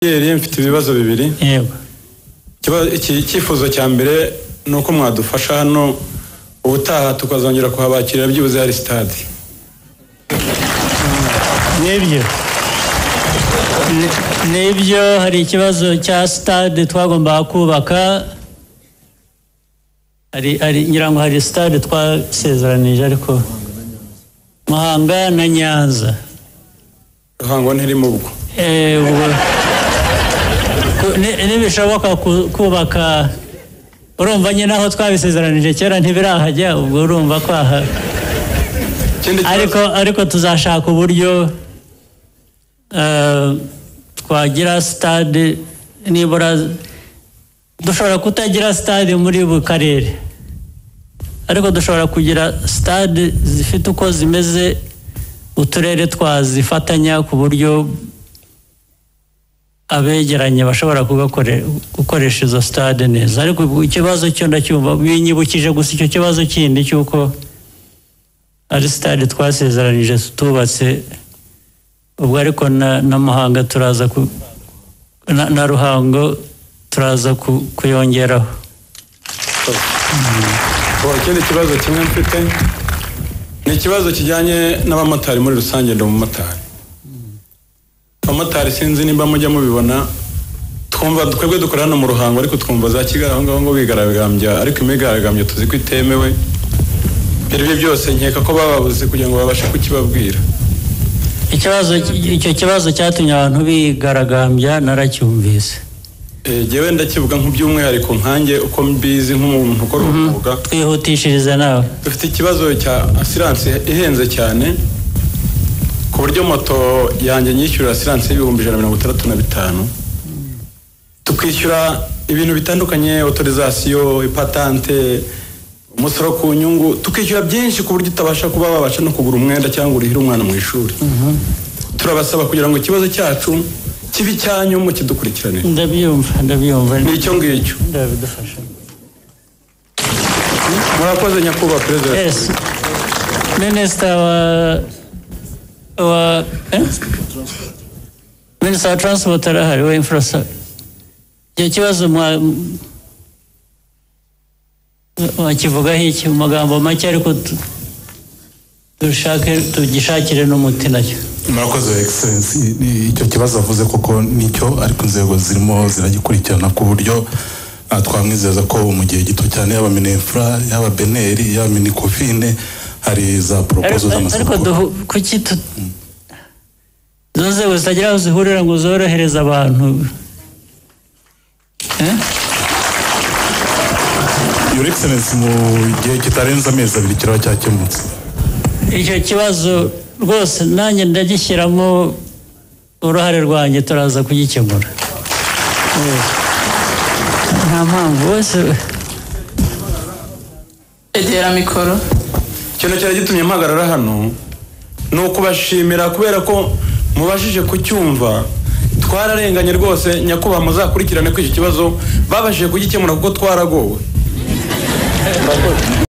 yeri mfite ibibazo bibiri yego Ikibazo- iki- icyifuzo cya mbere ni uko mwadufasha hano ubutaha tukazongera kuhabakirira byibuze hari sitade nibyo Ni- nibyo hari ikibazo cya sitade twagombaga kubaka hari hari ngira ngo hari sitade twasezeranije ariko muhanga na nyanza ruhango ntirimo ubwo Eh, ubwo- ku- ni- nibishoboka ku- kubaka urumva nyine aho twabisezeranije kera ntibirahajya ubwo urumva kwaha ikindi kibazo- ariko ariko tuzashaka uburyo eh, twagira sitade nibura dushobora kutagira sitade muri buri karere ariko dushobora kugira sitade zifite uko zimeze uturere twazifatanya ku buryo abegeranye bashobora kugakore- gukoresha izo sitade neza ariko ubu ikibazo cyo ndacyumva binyibukije gusa icyo kibazo kindi cy'uko ari sitade twasezeranije tutubatse ubwo ariko na, na muhanga turaza ku, na, na ruhango turaza ku, kuyongeraho Ubu, ikindi kibazo kimwe mfite ni ikibazo kijyanye n'abamotari muri rusange ndi umumotari abamotari sinzi nimba mujya mubibona twumva twebwe dukora hano mu ruhango ariko twumva za kigali aho ngaho ngo bigaragambya ariko imyigaragambyo tuzi ko itemewe ibyo ari byo byose nkeka ko bababuze kugira ngo babashe kukibabwira ikibazo icyo kibazo cyatumye abantu bigaragambya naracyumvise Eh, Jyewe ndakivuga nk'iby'umwihariko nkanjye uko mbizi nk'umuntu ukora umwuga twihutishirize nawe dufite ikibazo cya asiranse ihenze cyane ku buryo moto yanjye nyishyura asiranse y'ibihumbi ijana na mirongo itandatu na bitanu tukishyura ibintu bitandukanye otorizasiyo ipatante umusoro ku nyungu tukishyura byinshi ku buryo utabasha kuba wabasha no kugura umwenda cyangwa urihire umwana mu ishuri turabasaba kugira ngo ikibazo cyacu kibe icyanyu mukidukurikiranire ndabyumva ndabyumva ni icyo ngicyo ndabidufasha murakoze nyakubahwa perezida yes minisita wa wa eh? minisita wa transport arahari wa infrastructure icyo kibazo mwa- mwakivugaho iki mu magambo make ariko tu- dushake tugishakire n'umuti nacyo murakoze egiserensi icyo kibazo avuze koko nicyo ariko inzego zirimo ziragikurikirana ku buryo ah, twamwizeza ko mu gihe gito cyane yaba minefura yaba beneri yaba minikofine hari za poropozo Ariko- ariko z'amasoko duhu- kuki tu izo nzego zitagira aho zihurira ngo zorohereze abantu Eh? your egiserensi mu gihe kitarenze amezi abiri kiraba cyakemutse icyo kibazo rwose nanjye ndagishyiramo uruhare rwanjye turaza kugikemura Yes. nta mpamvu bose egera mikoro ikintu cyari gitumye mpagarara hano ni ukubashimira kubera ko mubashije kucyumva twararenganye rwose nyakubahwa muzakurikirane ko icyo kibazo babashije kugikemura kuko twaragowe